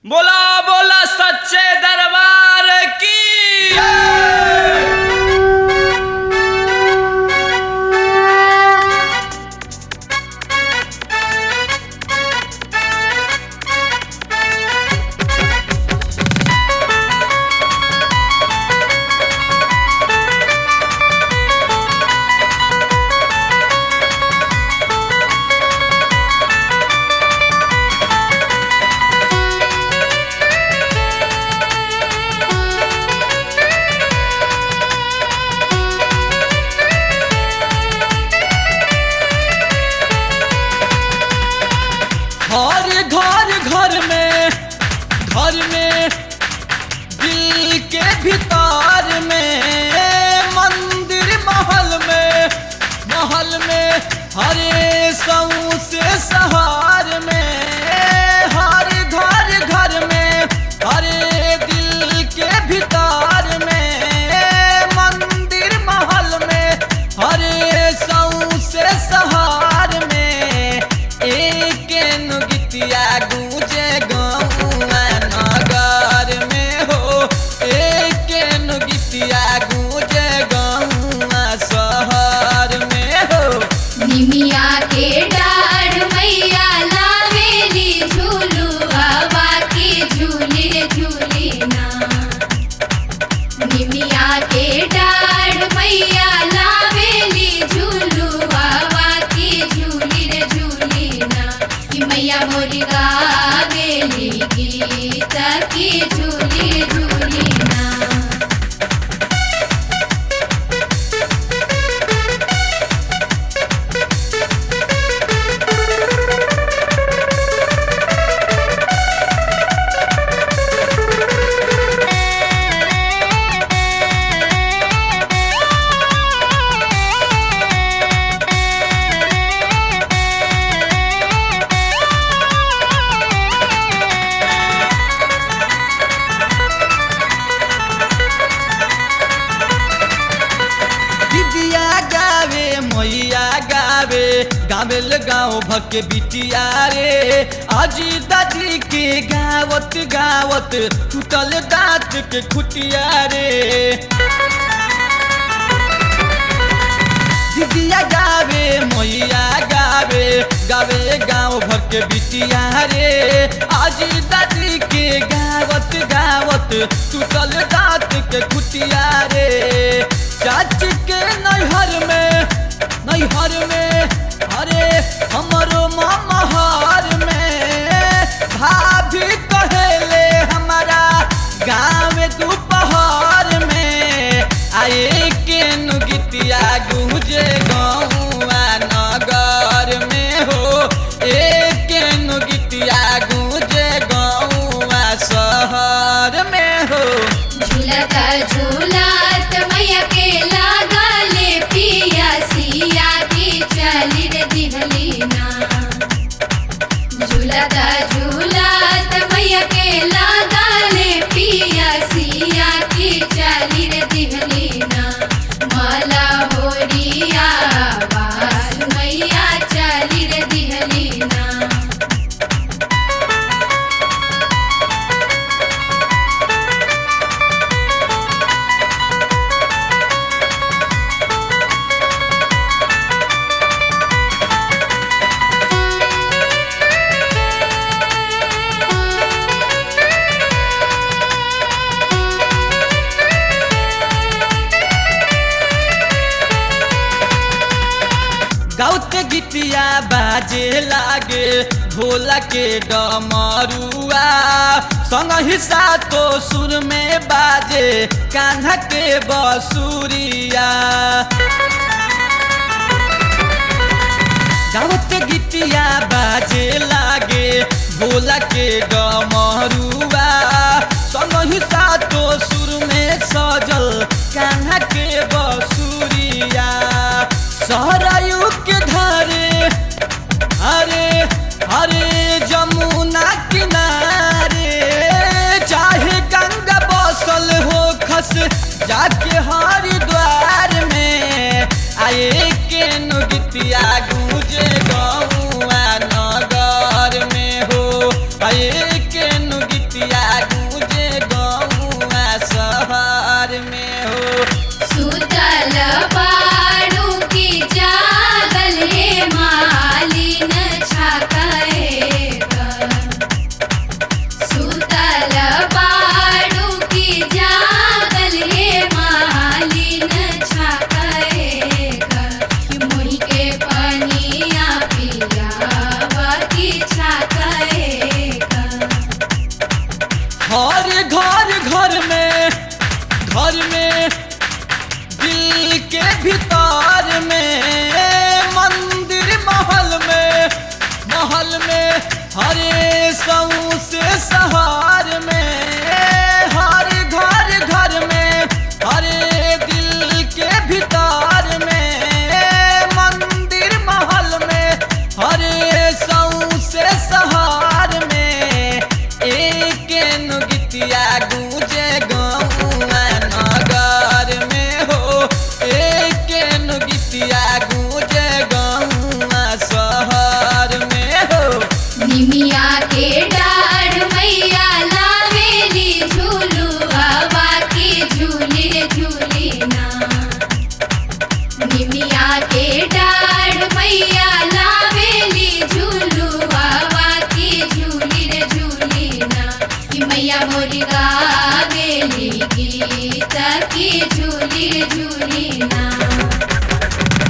बोला बोला सच्चे दरबार की हर घर घर में घर में दिल के भीतर में मंदिर महल में महल में हरे सऊ से सहार में हर घर घर में हरे दिल के भीतर में मंदिर महल में हरे सऊ से सहार में एक नुगितिया गूंजे गौआ नगर में हो एक नुगितिया गूंजे गौआ शहर में हो निमिया के डाढ़ मैया लावेली झूलू हवा के झूली रे झूली ना निमिया के डाढ़ मैया लावेली झूलू हवा के झूली रे झूली ना कि मैया मोरी गावेली गीत की झूली झूली ना दिदिया गावे मैया गावे गावेल गाँव भके बिटिया रे अजी दादी के गावत गावत टूटल दांत के खुटिया रे दिदिया गावे मैया गावे गावे गाँव भर के बिटिया रे आजी दादी के गावत गावत टूटल दांत के खुटिया रे चाची के नैहर में नैहर में अरे हमरो मामा हर में भाभी कहेले हमारा गाँव दोपहर में आए के नुगितिया गुजे गौआ नगर में हो एक नुगितिया गुजे गौआ शहर में हो झूलत झूलत मैया के लागले पिया सिया की चली रे दिहली ना झूलत झूलत मैया के लागले पिया सिया की चली रे दिहली ना मला होरिया बास मैया चली रे दिहली ना गाउते गीतिया बाजे लागे भोला के डमरुआ संग हिस्सा तो सुर में बाजे कान्हा के बसुरिया गाउते गीतिया बाजे लागे भोला के डमरुआ संग हिस्सा तो सुर में सजल कान्हा के बसुरिया सहरायु के धारे हरे हरे जमुना किनारे चाहे गंगा बसल हो खस जाके हरिद्वार में आए के नुगितिया गूंजे गौआ नगर में हो आए के नुगितिया हरे सऊ से सहार में हर घर घर में हरे दिल के भीतर में मंदिर महल में हरे सऊ से सहार में एक नुगितिया गु